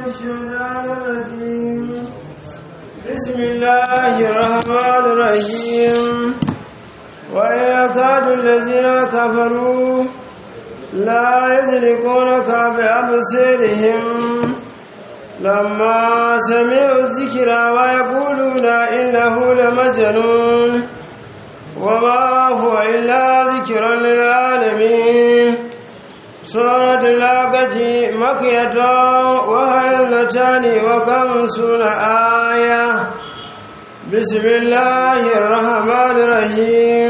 الشيطان الرجيم بسم الله الرحمن الرحيم ويكاد الذين كفروا لا يزلقونك بأبصارهم لما سمعوا الذكر ويقولون إنه لمجنون وما هو إلا ذكر للعالمين سورة اللاقة مكية وهي اثنتان وخمسون آية بسم الله الرحمن الرحيم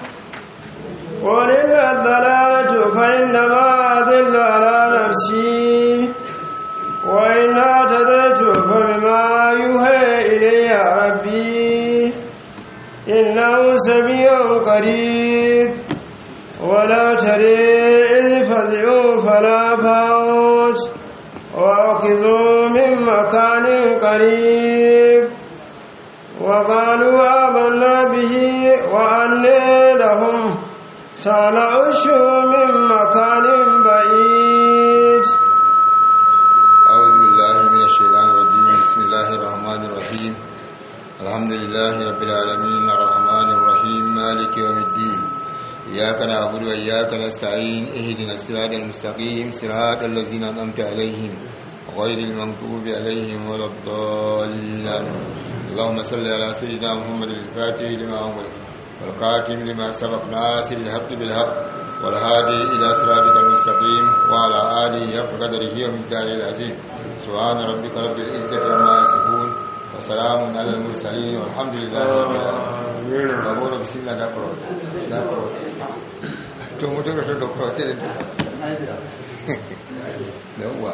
ولل الضلالة فإنما أضل على نفسي وإن اهتديت فبما يوحى إلي ربي إنه سميع قريب ولا تري إذ فزعوا فلا فوت وأخذوا من مكان قريب وقالوا آمنا به وأني لهم تنعش من مكان بعيد أعوذ بالله من الشيطان الرجيم بسم الله الرحمن الرحيم الحمد لله رب العالمين الرحمن الرحيم مالك يوم الدين إياك نعبد وإياك نستعين اهدنا الصراط المستقيم صراط الذين أنعمت عليهم غير المغضوب عليهم ولا الضالين اللهم صل على سيدنا محمد الفاتح لما أغلق والقاتم لما سبق ناصر الحق بالحق والهادي إلى صراطك المستقيم وعلى آله حق قدره ومقداره العظيم سبحان ربك رب العزة عما يصفون وسلام على المرسلين والحمد لله رب العالمين أقول بسم الله دكرو دكرو to mutum da da kuro sai da uwa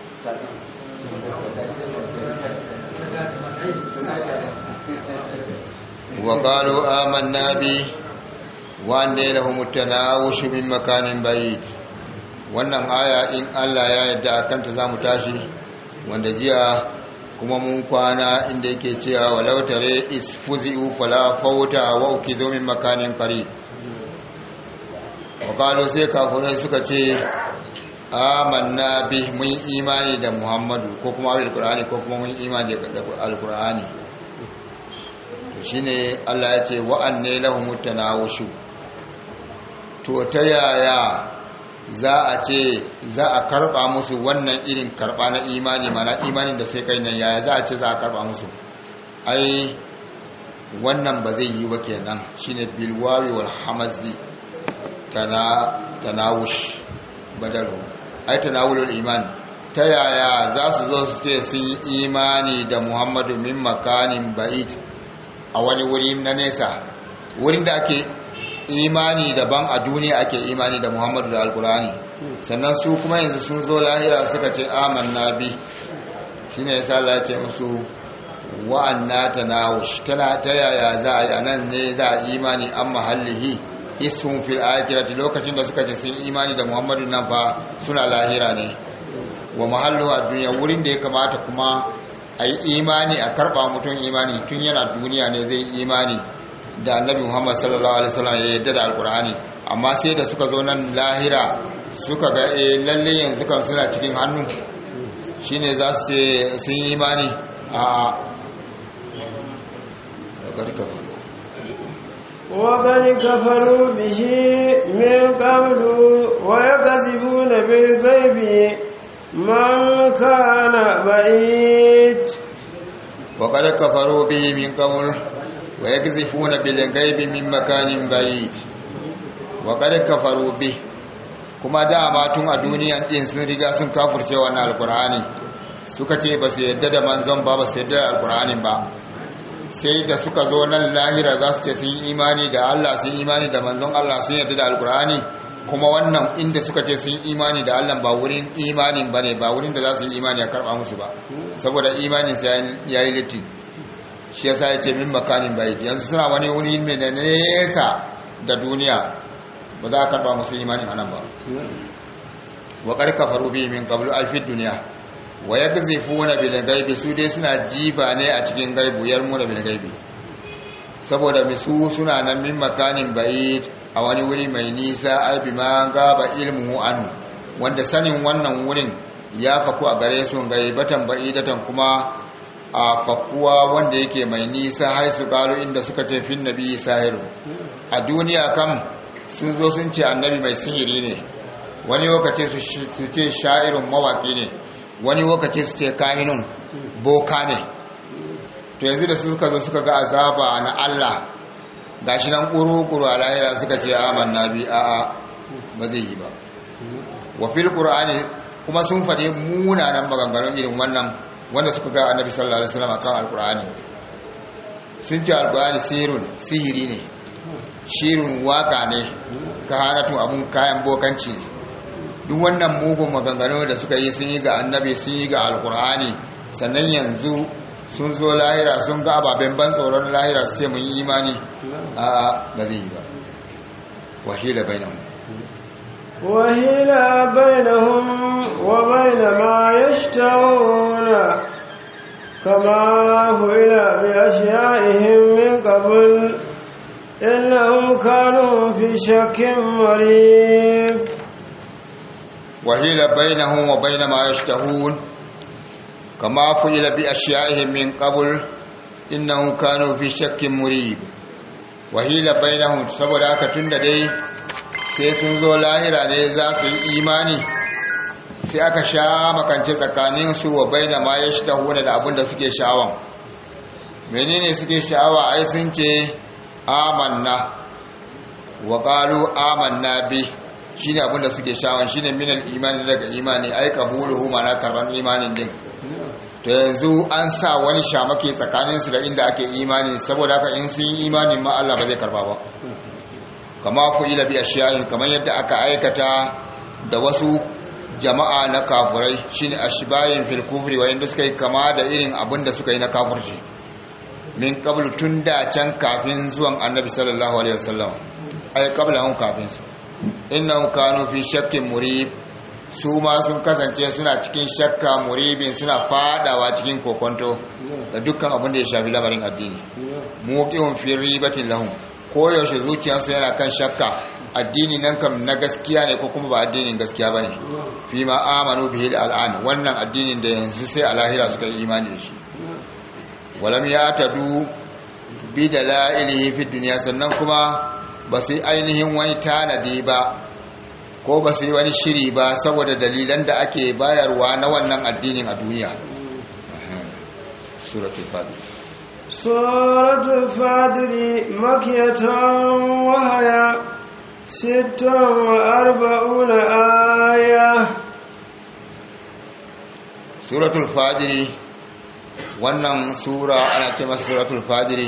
وقالوا آمنا به وأن لهم التناوش من مكان بعيد wannan aya in Allah ya yarda akan ta zamu tashi wanda jiya kuma mun kwana inda yake cewa walau tare isfuzi'u fala fawta wa ukizu min makanin qarib wa sai kafirai suka ce amanna bi mun imani da Muhammadu ko kuma alqur'ani ko kuma mun imani da alqur'ani shine Allah ya ce wa'anne lahumut tanawushu to ta yaya za a ce za a karba musu wannan irin karba na imani mana imanin da sai kai nan yaya za a ce za a karba musu ai wannan ba zai yi ba kenan shine bilwawi wal hamazi kana tanawush badalu ai tanawulul iman ta yaya za su zo su ce sun yi imani da muhammadu min makanin ba'id a wani wuri na nesa wurin da ake imani daban a duniya ake imani da muhammadu da alkurani sannan su kuma yanzu sun zo lahira suka ce amanna bi shi ne yasa Allah ce musu wa'anna tanawush tana ta yaya za a yi anan ne za a imani an mahallihi isun fil akirati lokacin da suka ce sun imani da muhammadu nan fa suna lahira ne wa mahallu a duniya wurin da ya kamata kuma a yi imani a karɓa mutum imani tun yana duniya ne zai imani da annabi muhammad sallallahu alaihi wasallam ya yadda da alkur'ani amma sai da suka zo nan lahira suka ga e lalle yanzu kan suna cikin hannu shine za su ce sun yi imani a وقد كفروا به من قبل ويكذبون بالغيب من كان بعيد وقد كفروا به من قبل ويكذفون بالغيب من مكان بعيد وقد كفروا به kuma dama tun a duniya din sun riga sun kafurce wannan alkur'ani suka ce ba su yadda da manzon ba ba su yadda da alkur'anin ba sai da suka zo nan lahira za su ce sun yi imani da Allah sun yi imani da manzon Allah sun yadda da alkur'ani kuma wannan inda suka ce sun imani da Allah ba wurin imanin ba ne ba wurin da za su yi imani a karɓa musu ba saboda imanin sa ya yi littin shi yasa ya ce min makanin bai yanzu suna wani wuri mai da nesa da duniya ba za a karɓa musu imanin anan ba wa karka faru bi min qablu alfid duniya wa yakzifuna bil gaibi su dai suna jiba ne a cikin gaibu yarmuna bil gaibi saboda misu suna nan min makanin ba'id a wani wuri mai nisa ai bi ma gaba ilmu anu wanda sanin wannan wurin ya faku a gare su gaibatan ba'idatan kuma a fakuwa wanda yake mai nisa haisu kalu inda suka ce fin nabi sahiru a duniya kam sun zo sun ce annabi mai sihiri ne wani lokaci su ce sha'irin mawaki ne wani lokaci su ce kahinun boka ne to yanzu da suka zo suka ga azaba na Allah gashi nan kuru-kuru a lahira suka ce amanna bi a'a ba zai yi ba wa fil qur'ani kuma sun fade munanan maganganun irin wannan wanda suka ga annabi sallallahu alaihi wasallam kan alqur'ani sun ce alqur'ani sirrun sihiri ne shirun waka ne kahanatun abun kayan bokanci ne duk wannan mugun maganganu da suka yi sun yi ga annabi sun yi ga alqur'ani sannan yanzu sun zo lahira sun ga ababen ban tsoron lahira su ce mun yi imani a'a ba zai yi ba wahila bainahum وهيل بينهم وبين ما يشتهون كما فعل بأشيائهم من قبل إنهم كانوا في شك مريب وهيل بينهم وبين ما يشتهون كما فعل بأشيائهم من قبل إنهم كانوا في شك مريب وهيل بينهم saboda haka tunda dai sai sun zo lahira ne za su yi imani sai aka sha makance tsakaninsu wa baina ma ya shi da abin da suke sha'awan menene suke sha'awa ai sun ce amanna wa qalu amanna bi shine abin da suke sha'awan shine minal imani daga imani ai qabuluhu mana karban imanin din to yanzu an sa wani shamake tsakaninsu da inda ake imani saboda haka in sun yi imanin ma Allah ba zai karba ba kama fu'ila bi ashiyahin kamar yadda aka aikata da wasu jama'a na kafurai shine ashbayin fil kufri wa inda suka yi kama da irin abin da suka yi na kafirci min qablu tun da can kafin zuwan annabi sallallahu alaihi wasallam ay qablahum kafin su innahum kanu fi shakkin murib su ma sun kasance suna cikin shakka muribin suna fadawa cikin kokonto da dukkan abin da ya shafi lamarin addini muqihum fi ribatin lahum koyaushe zuciyarsu yana kan shakka addini nan kam na gaskiya ne ko kuma ba addinin gaskiya ba ne fi ma amanu bihi al'an wannan addinin da yanzu sai a lahira suka yi imani da shi walam ya tadu bi da la'ilihi fi duniya sannan kuma ba su yi ainihin wani tanadi ba ko ba su yi wani shiri ba saboda dalilan da ake bayarwa na wannan addinin a duniya suratul fadil سورة الفاتر مكية وهي ست وأربعون آية سورة الفاتر wannan sura ana ce masa suratul fadiri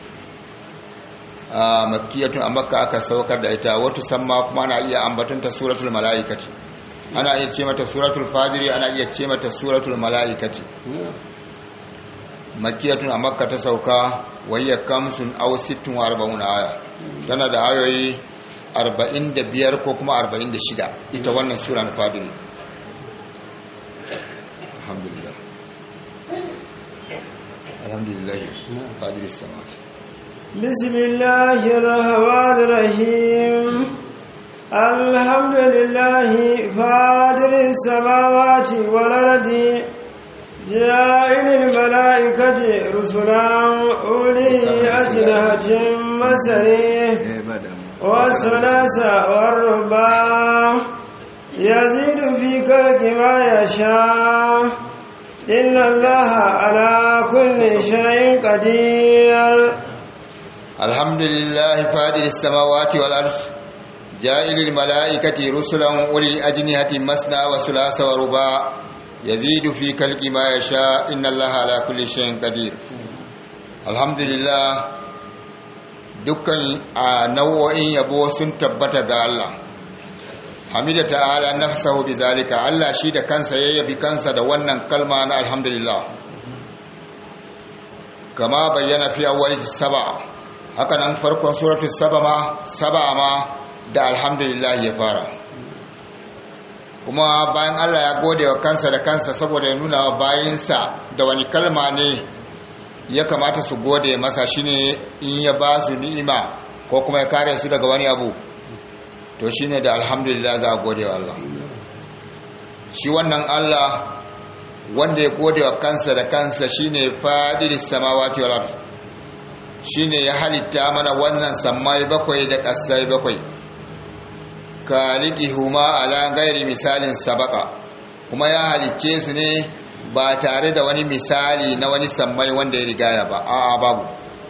a makkiyatun a makka aka saukar da ita wata samma kuma ana iya ambatunta suratul mala'ikati ana iya ce mata suratul fadiri ana iya ce mata suratul mala'ikati makiyatun a makka ta sauka wayya kamsun aw sittun wa arba'un aya tana da ayoyi 45 ko kuma 46 ita wannan sura na fadiri alhamdulillah alhamdulillah fadiri samawati بسم الله الرحمن الرحيم الحمد لله فاطر السماوات والأرض جاعل الملائكة رسلا أولي أجنحة مسريه والثلاث والرباع يزيد في خلق ما يشاء إن الله على كل شيء قدير الحمد لله فاطر السماوات والأرض جاعل الملائكة رسلا أولي أجنحة مثنى وثلاث ورباع يزيد في خلق ما يشاء إن الله على كل شيء قدير الحمد لله dukkan a nau'o'in yabo sun tabbata ga Allah hamida ta'ala nafsahu bizalika Allah shi da kansa ya yabi kansa da wannan kalma na alhamdulillah kama bayyana fi awwal saba haka nan farkon suratul saba ma saba ma da alhamdulillah ya fara kuma bayan Allah ya gode wa kansa da kansa saboda ya nuna wa bayinsa da wani kalma ne ya kamata su gode masa shine in ya ba su ni'ima ko kuma ya kare su daga wani abu to shine da alhamdulillah za a gode wa Allah shi wannan Allah wanda ya gode wa kansa da kansa shine fadiris samawati wal ardh shine ya halitta mana wannan sammai bakwai da ƙasai bakwai huma ala gairi misalin sabaka kuma ya halicce su ne ba tare da wani misali na wani sammai wanda ya rigaya ba a'a babu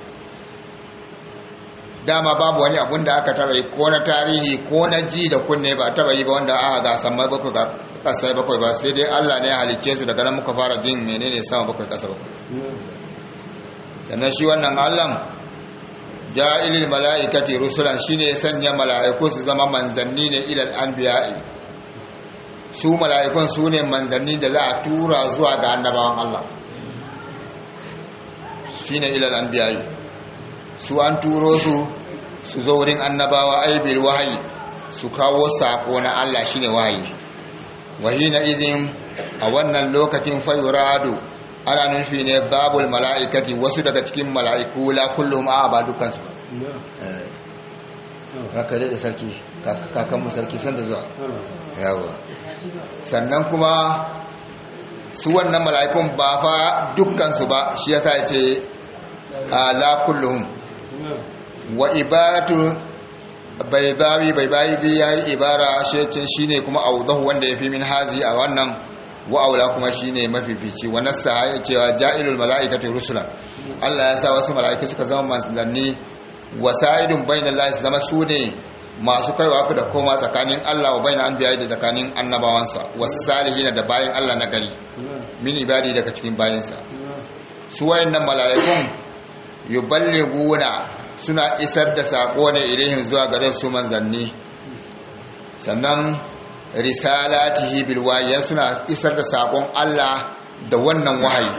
dama babu wani abun da aka taba yi ko na tarihi ko na ji da kunne ba taba yi ba wanda aka ga sammai bakwai ga ƙasai bakwai ba sai dai Allah ne ya halicce su daga nan muka fara jin menene sama bakwai ƙasa bakwai sannan shi wannan Allah ja'ilil mala'ikati rusulan shine ya sanya mala'iku su zama manzanni ne ilal anbiya'i su mala'ikun su ne manzanni da za a tura zuwa ga annabawan Allah shine ilal anbiya'i su an turo su su zo wurin annabawa aibil wahayi su kawo sako na Allah shine wahayi wahina idin a wannan lokacin fayuradu ana nufi ne babul mala'ikati wasu daga cikin mala'iku la kullum a ba dukansu raka da sarki kakanmu sarki sanda zuwa yawa sannan kuma su wannan mala'ikun ba fa dukkansu ba shi yasa ya ce la kullum wa ibaratu bai bawi bai bayi ya yi ibara shi ne kuma auzahu wanda ya fi min hazi a wannan wa'aula kuma shine mafifici wa nassa ya cewa ja'ilul mala'ikati rusulan Allah ya sa wasu mala'iku suka zama manzanni wasa'idun bainal lahi su zama su ne masu kaiwa ku da koma tsakanin Allah wa bainal anbiya da tsakanin annabawansa wasu salihin da bayan Allah na gari min ibadi daga cikin bayansa su wayannan mala'ikun yuballighuna suna isar da sako ne ilaihim zuwa gare su manzanni sannan risalatihi bil wahyi suna isar da sakon Allah da wannan wahayi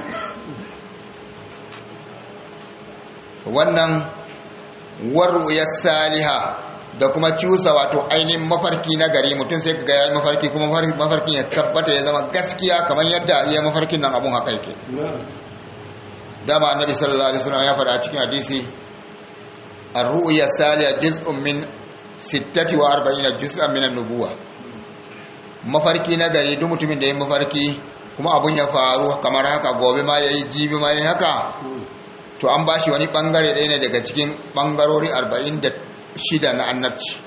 wannan warwiyar saliha da kuma cusa wato ainihin mafarki na gari mutum sai kaga yayi mafarki kuma mafarkin ya tabbata ya zama gaskiya kamar yadda ya mafarkin nan abun haka yake dama annabi sallallahu alaihi wasallam ya faɗa a cikin hadisi ar-ru'ya salihah juz'un min 46 juz'an min an-nubuwah mafarki na gari duk mutumin da ya mafarki kuma abun ya faru kamar haka gobe ma ya yi jibi ma ya haka to an ba shi wani bangare ɗaya ne daga cikin bangarori 46 na annabci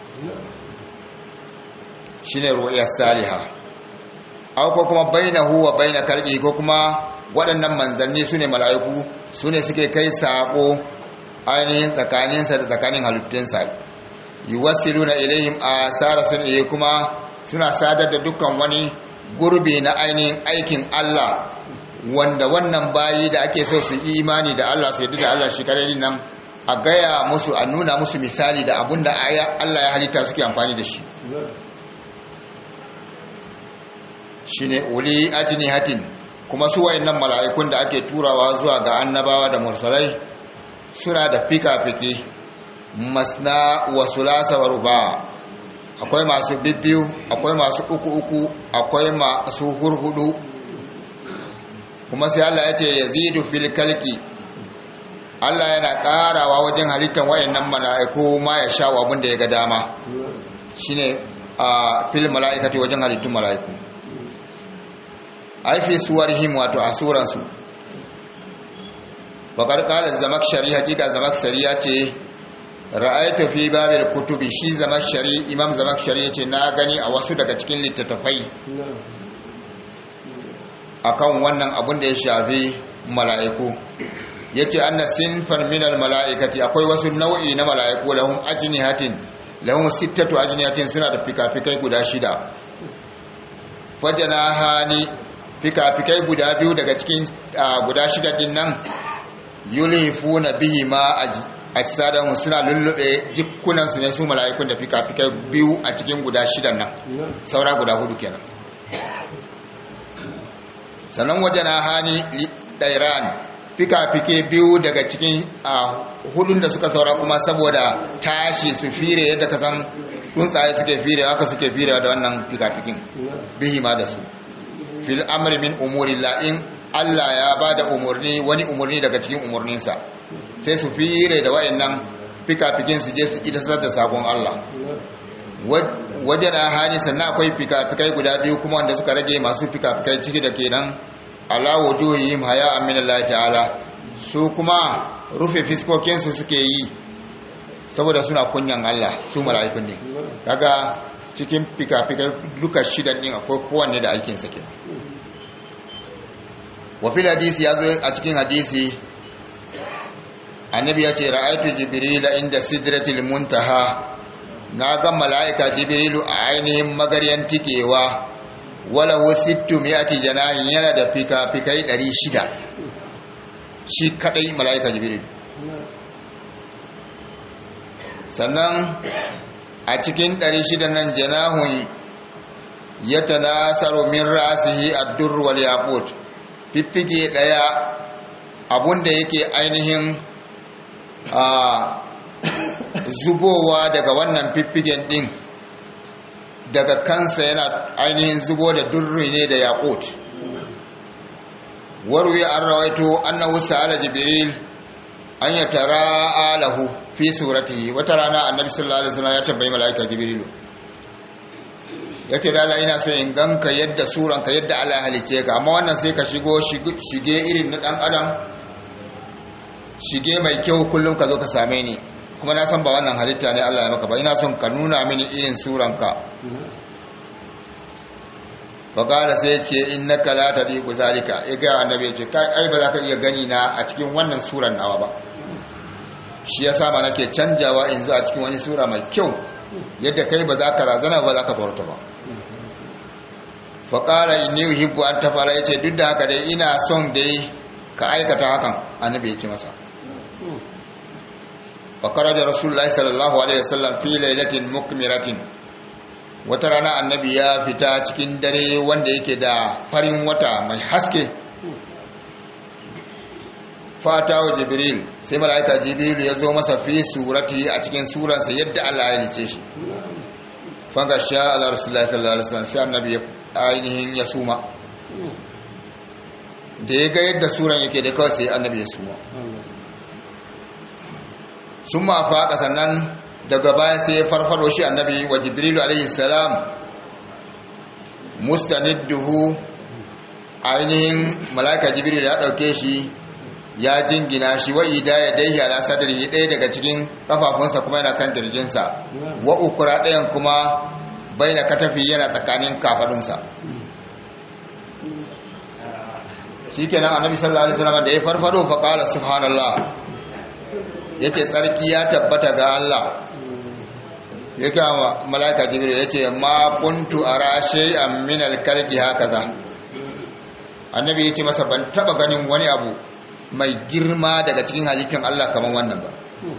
shi ne ruwayar saliha ko kuma baina huwa baina kalbi ko kuma waɗannan manzanni su ne mala'iku su ne suke kai saƙo ainihin tsakaninsa da tsakanin halittunsa yi wasilu na ilayhim a tsara sun iya kuma suna sadar da dukkan wani gurbi na ainihin aikin Allah wanda wannan bayi da ake so su imani da Allah su da Allah shi kare nan a gaya musu a nuna musu misali da abun da Allah ya halitta suke amfani da shi shi ne uli ajini hatin kuma su wayannan mala'ikun da ake turawa zuwa ga annabawa da mursalai suna da fika-fiki masna wa sulasa wa ruba akwai masu bibbiyu akwai masu uku-uku akwai masu hurhudu kuma sai Allah ya ce ya zidu fil kalki Allah yana karawa wajen halittar wayannan mala'iku ma ya sha abin da ya ga dama shine a fil mala'ikati wajen halittun mala'iku ai fi suwarihim wato a suransu bakar kala zamakshari hakika zamakshari ya ce ra'aitu fi babil kutubi shi zamakshari imam zamakshari yace na gani a wasu daga cikin littattafai akan wannan abun da ya shafi mala'iku yace anna sinfan min al mala'ikati akwai wasu nau'i na mala'iku lahum ajnihatin lahum sittatu ajnihatin suna da fikafikai guda shida fajanahani fikafikai guda biyu daga cikin guda shida din nan yulhifuna bihi ma ajsadahum suna lullube jikkunansu ne su mala'ikun da fika-fikai biyu a cikin guda shidan nan saura guda hudu kenan sannan waje na hani ɗairan fika-fike biyu daga cikin hudun da suka saura kuma saboda tashi su fire yadda ka san tsuntsaye suke fire haka suke fire da wannan fika-fikin bihi ma da su fil amri min umuri la'in Allah ya ba da umarni wani umarni daga cikin umarninsa sai su fire da wayannan fikafikin su je su idasar da sakon Allah wajen hani sannan akwai fikafikai guda biyu kuma wanda suka rage masu fikafikai ciki da kenan ala wujuhihim haya min Allah ta'ala su kuma rufe fiskokinsu suke yi saboda suna kunyan Allah su mala'ikun ne kaga cikin fikafikai duka shidan din akwai kowanne da aikin sa kenan wa fil hadisi yazo a cikin hadisi annabi ya ce ra'aytu jibril inda sidratil muntaha na ga mala'ika jibrilu a ainihin magaryan tikewa wala wasittu mi'ati janahin yana da fika-fikai 600 shi kadai mala'ika jibrilu sannan a cikin 600 nan janahun ya tanasaru min rasihi ad-durr wal yaqut fiffige daya abunda yake ainihin a zubowa daga wannan fiffigen din daga kansa yana ainihin zubo da durri ne da yaqut warwi an rawaito annahu sa'ala jibril an ya tara alahu fi suratihi wata rana annabi sallallahu alaihi wasallam ya tambayi malaika jibrilu yace dala ina so in ganka yadda suranka yadda Allah ya halice ka amma wannan sai ka shigo shige irin na dan adam shige mai kyau kullum ka zo ka same ni kuma na san ba wannan halitta ne Allah ya maka ba ina son ka nuna mini irin suranka bakala sai ce innaka la tadiqu zalika ya ga annabi ya ce kai ai ba za ka iya gani na a cikin wannan suran nawa ba shi yasa ma nake canjawa in zo a cikin wani sura mai kyau yadda kai ba za ka razana ba za ka tsorata ba faƙala inni uhibbu an tafala yace duk da haka dai ina son dai ka aikata hakan annabi ya ce masa فخرج رسول الله صلى الله عليه وسلم في ليلة مكمرة wata rana annabi ya fita cikin dare wanda yake da farin wata mai haske fata wa jibril sai mala'ika jibril ya zo masa fi surati a cikin suransa yadda Allah ya lice shi fanga sha ala rasulullahi sallallahu alaihi wasallam sai annabi ainihin ya suma da ya ga yadda suran yake da kawai sai annabi ya suma sun ma faƙa sannan daga baya sai ya farfaro shi annabi wa jibrilu alaihi salam mustanidduhu ainihin malaka jibril ya ɗauke shi ya jingina shi wa ida ya daihi ala sadrihi ɗaya daga cikin kafafunsa kuma yana kan kirjinsa wa ukura ɗayan kuma bai na katafi yana tsakanin kafadunsa shi kenan annabi sallallahu alaihi wasallam da ya farfado fa qala subhanallah ya ce tsarki ya tabbata ga Allah ya kama malaka jibril ya ce ma kuntu a rashe a minal kalki haka za annabi ya ce masa ban taba ganin wani abu mai girma daga cikin halittar Allah kamar wannan ba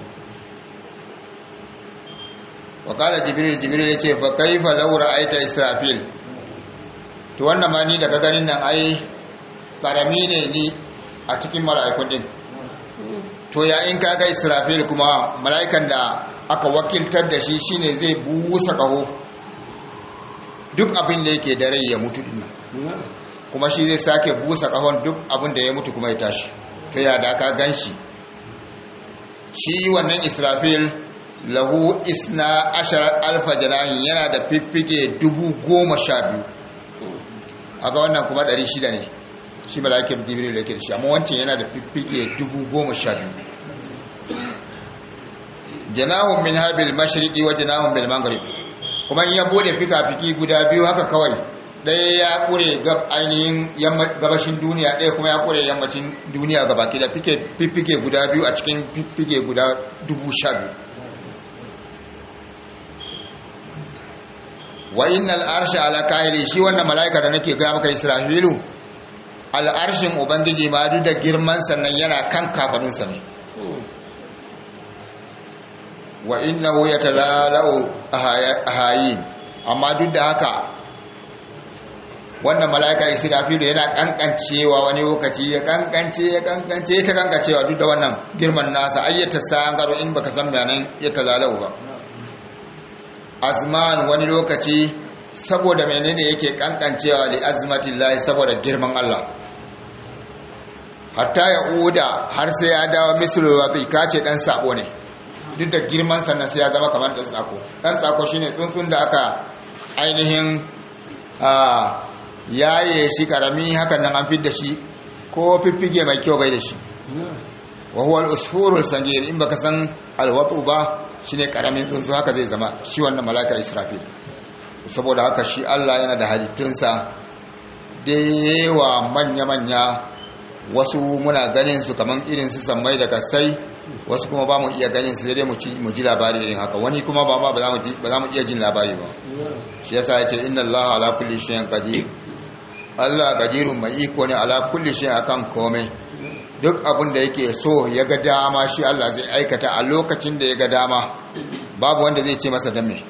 wakala jibril jibril ya ce fa kaifa laura aita israfil to wannan ma ni daga ganin nan ai karami ne ni a cikin mala'ikun din to ya in kaga israfil kuma mala'ikan da aka wakiltar da shi shine zai busa kaho duk abin da yake da rai ya mutu dinnan kuma shi zai sake busa kahon duk abin da ya mutu kuma ya tashi to ya da ka ganshi shi wannan israfil lahu isna ashar alfa janahin yana da fiffike dubu goma sha biyu a ga wannan kuma ɗari shida ne shi mala'ikin jibril yake da shi amma wancan yana da fiffike dubu goma sha biyu janahun min habil mashriqi wa janahun bil maghrib kuma in ya bude fika-fiki guda biyu haka kawai ɗaya ya kure gab ainihin gabashin duniya ɗaya kuma ya kure yammacin duniya gabaki da fiffike guda biyu a cikin fiffike guda dubu sha biyu wa innal arsha ala kahili shi wannan mala'ika da nake ga maka isra'ilu al'arshin ubangiji ma duk da girman sannan yana kan kafaninsa ne wa innahu yatalalau ahayin amma duk da haka wannan mala'ika isra'ilu yana kankancewa wani lokaci ya kankance ya kankance ta kankancewa duk da wannan girman nasa ayyata sangaro in baka san bayanan ya talalau ba azman wani lokaci saboda menene yake kankancewa li azmatillahi saboda girman Allah hatta ya uda har sai ya dawo mislu wa bi kace dan sabo ne duk duk da girman sannan sai ya zama kamar ɗan tsako ɗan tsako shine tsuntsun da aka ainihin yaye shi karami hakan nan an fidda shi ko fiffige mai kyau bai da shi wa huwa al-usfurul sagir in baka san alwatu ba shine karamin tsuntsu haka zai zama shi wannan malaka israfil saboda haka shi Allah yana da halittunsa da yawa manya-manya wasu muna ganin su kaman irin su sammai da kasai wasu kuma ba mu iya ganin su dai mu ji labari irin haka wani kuma ba ma ba za mu iya jin labari ba shi yasa ya ce inna Allah ala kulli shay'in qadir Allah qadirun mai iko ne ala kulli shay'in akan komai duk abin da yake so ya ga dama shi Allah zai aikata a lokacin da ya ga dama babu wanda zai ce masa dan me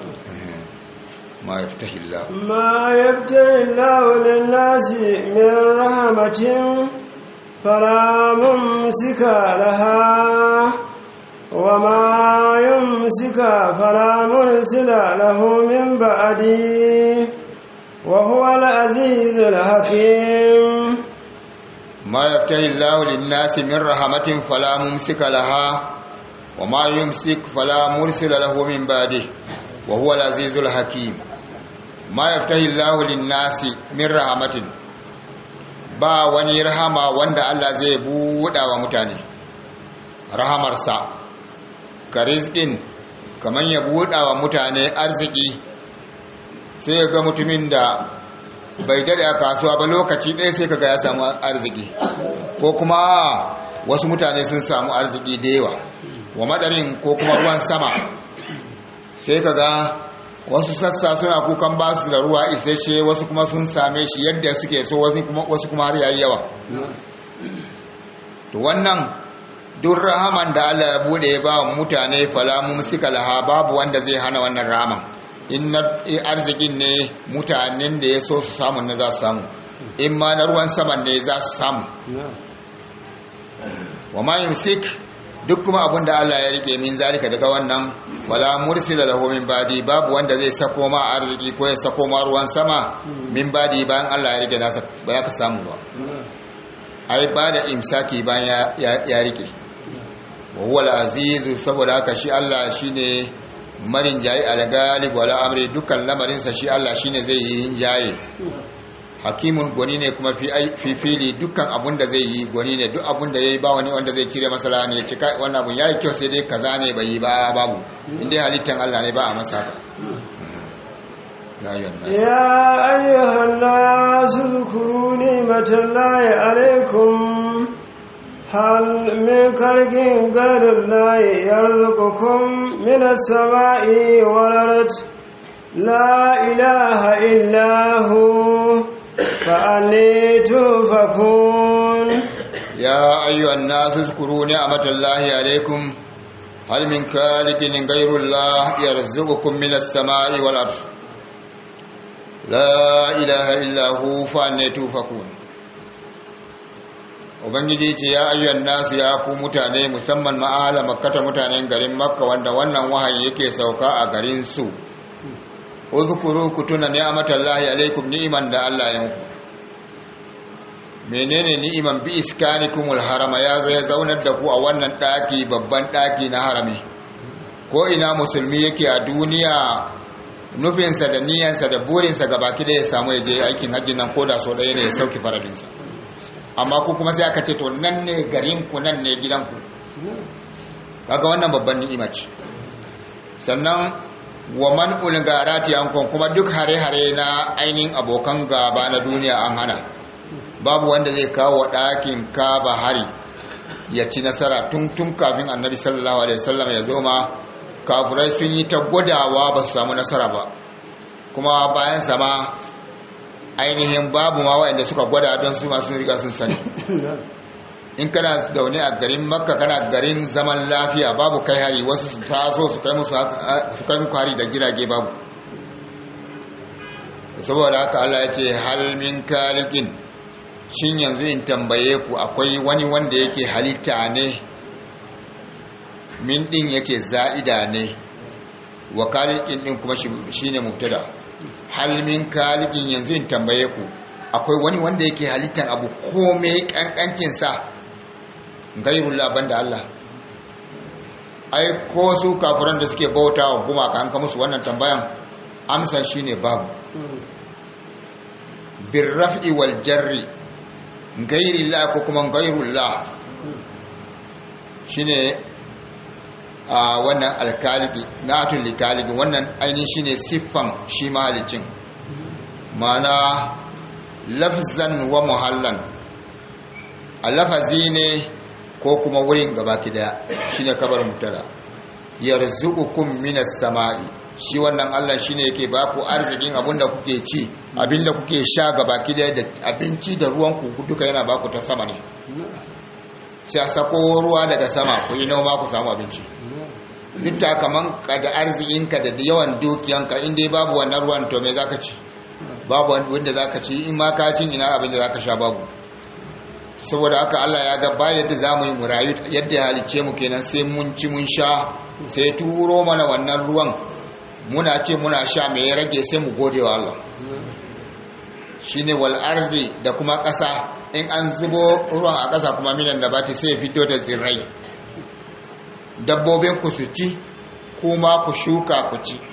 ma yaftahi Allah ما يفتح الله للناس من رحمة فلا ممسك لها وما يمسك فلا مرسل له من بعده وهو العزيز الحكيم ما يفتح الله للناس من رحمة فلا ممسك لها وما يمسك فلا مرسل له من بعده وهو العزيز الحكيم ما يفتح الله للناس من رحمة ba wani rahama wanda Allah zai buɗa wa mutane rahamarsa ka rizkin kamar ya buɗa wa mutane arziki sai ya ga mutumin da bai dade a kasuwa ba lokaci ɗaya sai kaga ya samu arziki ko kuma wasu mutane sun samu arziki da yawa wa madarin ko kuma ruwan sama sai kaga wasu sassa suna kukan ba su da ruwa isasshe wasu kuma sun same shi yadda suke so wasu kuma har yayi yawa to wannan duk rahaman da Allah ya bude ya ba mutane falamun suka laha babu wanda zai hana wannan rahaman in na arzikin ne mutanen da ya so su samu na za su samu in ma na ruwan saman ne za su samu wa ma yumsik duk kuma abin da Allah ya rike min zalika daga wannan wala mursila lahu min badi babu wanda zai sako ma arziki ko ya sako ma ruwan sama min badi bayan Allah ya rike nasa ba za ka samu ba ai ba da imsaki bayan ya rike wa huwa al-azizu saboda haka shi Allah shine marin jayi al-galib wala amri dukkan lamarinsa shi Allah shine zai yi jaye hakimun gwani ne kuma fi fili dukkan abun da zai yi gwani ne duk abun da yayi ba wani wanda zai cire masala ne ya ce kai wannan abun yayi kyau sai dai kaza ne bai yi ba babu inda halittan Allah ne ba a masa haka يا أيها الناس اذكروا نعمة الله عليكم هل من خلق غير الله يرزقكم من السماء والأرض لا إله إلا هو فأني توفكون يا أيها الناس اذكروا نعمة الله عليكم هل من خالق غير الله يرزقكم من السماء والأرض لا إله إلا هو فأني توفكون ubangiji ce ya ayyuan nasu ya ku mutane musamman ma'ala makkata mutanen garin makka wanda wannan wahayi yake sauka a garin su uzkuru ku tuna ni'matallahi alaikum ni'iman da Allah ya muku menene ni'iman bi iskanikumul harama ya zo ya zaunar da ku a wannan daki babban daki na harami ko ina musulmi yake a duniya nufinsa da niyansa da burinsa gabaki da ya samu ya je aikin hajji nan koda so ɗaya ne ya sauki faradinsa amma ku kuma sai aka ce to nan ne garinku nan ne gidanku kaga wannan babban ni'ima ce sannan wa man ulgarati ankon kuma duk hare-hare na ainihin abokan gaba na duniya an hana babu wanda zai kawo ɗakin kaba hari ya ci nasara tun tun kafin annabi sallallahu alaihi wasallam ya zo ma kafurai sun yi ta gwadawa ba su samu nasara ba kuma bayan sama ainihin babu ma waɗanda suka gwada don su masu riga sun sani in kana zaune a garin makka kana garin zaman lafiya babu kai hari wasu su taso su kai musu su kai muku hari da jirage babu saboda haka Allah ya ce hal min kalikin shin yanzu in tambaye ku akwai wani wanda yake halitta ne min din yake za'ida ne wa kalikin din kuma shine mubtada hal min kalikin yanzu in tambaye ku akwai wani wanda yake halittan abu komai kankancin sa gairullah banda Allah ai ko su kafiran da suke bauta wa gumaka an ka musu wannan tambayan amsa shine babu birraf'i wal jarri gairi la ko kuma gairul la shine a wannan alkaligi natun likaligi wannan ainihin shine siffan shi mahalicin mana lafzan wa muhallan a lafazi ne ko kuma wurin gabaki daya shine kabar mutada yarzuqukum minas sama'i shi wannan Allah shine yake baku arzikin abinda kuke ci abinda kuke sha gabaki daya da abinci da ruwan ku duka yana baku ta sama ne sai a sako ruwa daga sama ku yi noma ku samu abinci duk ta kaman ka da arzikinka da yawan dukiyanka in dai babu wannan ruwan to me zaka ci babu wanda zaka ci in ma ka cin ina abin da zaka sha babu saboda haka Allah ya ga ba yadda zamu yi mu rayu yadda ya halice mu kenan sai mun ci mun sha sai turo mana wannan ruwan muna ce muna sha me ya rage sai mu gode wa Allah shine wal ardi da kuma ƙasa in an zubo ruwan a ƙasa kuma minan da bati sai ya fito da tsirrai dabbobin ku su ci kuma ku shuka ku ci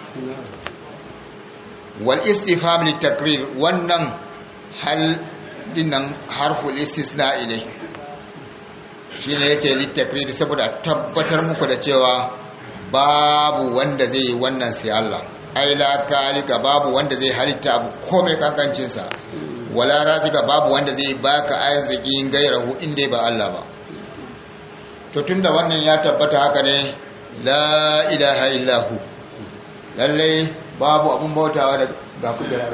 wal istifham li takrir wannan hal dinnan harful istisna ilai shine yace li takrir saboda tabbatar muku da cewa babu wanda zai yi wannan sai Allah ai la kalika babu wanda zai halitta abu komai kankancin sa wala razika babu wanda zai baka arzikin gairahu inda ba Allah ba to tunda wannan ya tabbata haka ne la ilaha illahu lallai babu abun bautawa da ga kujerar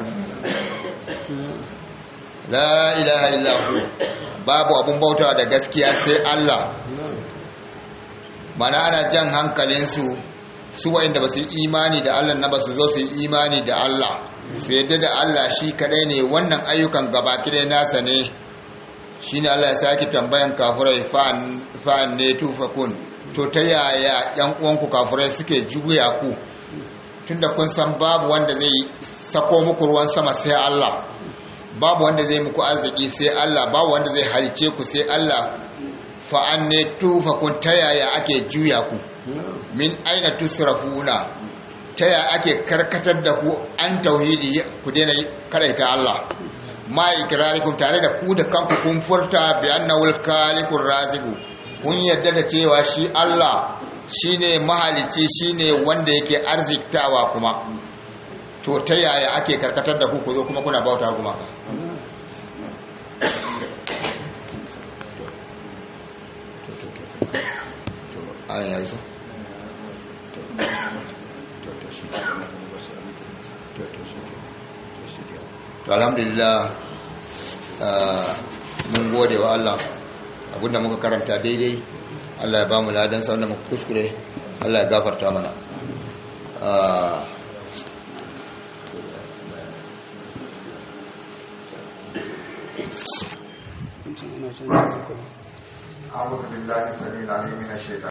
la ilaha illahu babu abun bautawa da gaskiya sai Allah mana ana jan hankalinsu su wa'inda ba su yi imani da Allah na ba su zo su yi imani da Allah su yadda da Allah shi kadai ne wannan ayyukan gabaki dai nasa ne shi ne Allah ya sake tambayan kafurai fa'an ne tufakun to ta yaya yan uwanku kafurai suke juya ku tunda kun san babu wanda zai sako muku ruwan sama sai Allah babu wanda zai muku arziki sai Allah babu wanda zai halice ku sai Allah fa'an ne tufakun ta yaya ake juya ku min aina tusrafuna ta yaya ake karkatar da ku an tauhidi ku daina karaita Allah ma ikrarikum tare da ku da kanku kun furta bi annawul khaliqur raziqu kun yadda da cewa shi Allah shine mahalici shine wanda yake arziktawa kuma to ta yaya ake karkatar da ku ku zo kuma kuna bauta kuma ayan ya isa to alhamdulillah mun gode wa Allah abinda muka karanta daidai Allah ya ba mu ladan sa wanda muka kuskure Allah ya gafarta mana أعوذ بالله السميع العليم من الشيطان